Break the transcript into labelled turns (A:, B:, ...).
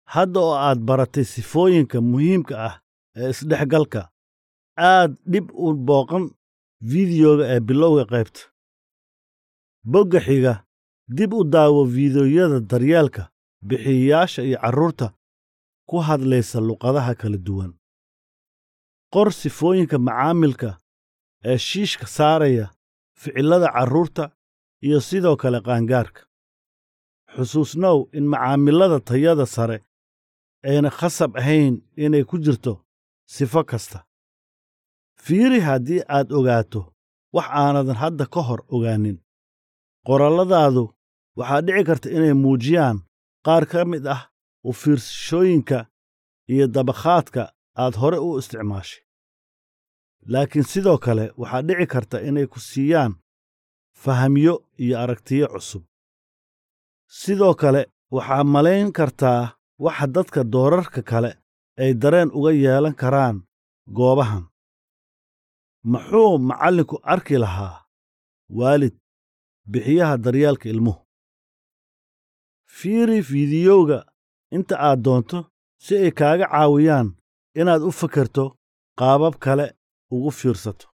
A: hadda oo aad baratay sifooyinka muhiimka ah ee isdhexgalka aad dhib u booqan fiidiyoga ee bilowga qaybta bogga xiga dib u daawo fiidiyoyada daryeelka bixiyayaasha iyo carruurta ku hadlaysa luqadaha kala duwan qor sifooyinka macaamilka ee shiishka saaraya ficillada carruurta iyo sidoo kale qaangaarka xusuusnow in macaamilada tayada sare ayna khasab ahayn inay ku jirto sifo kasta fiiri haddii aad ogaato wax aanadan hadda ka hor ogaanin qoralladaadu waxaa dhici karta inay muujiyaan qaar ka mid ah u fiirsashooyinka iyo dabakhaadka aad hore u isticmaashay laakiin sidoo kale waxaa dhici karta inay ku siiyaan fahamyo iyo aragtiyo cusub sidoo kale waxaa malayn kartaa waxa dadka doorarka kale ay dareen uga yeelan karaan goobahan muxuu macallinku arki lahaa waalid bixiyaha daryeelka ilmuhu fiiri fiidiyowga inta aad doonto si ay kaaga caawiyaan inaad u fakerto qaabab kale ugu fiirsato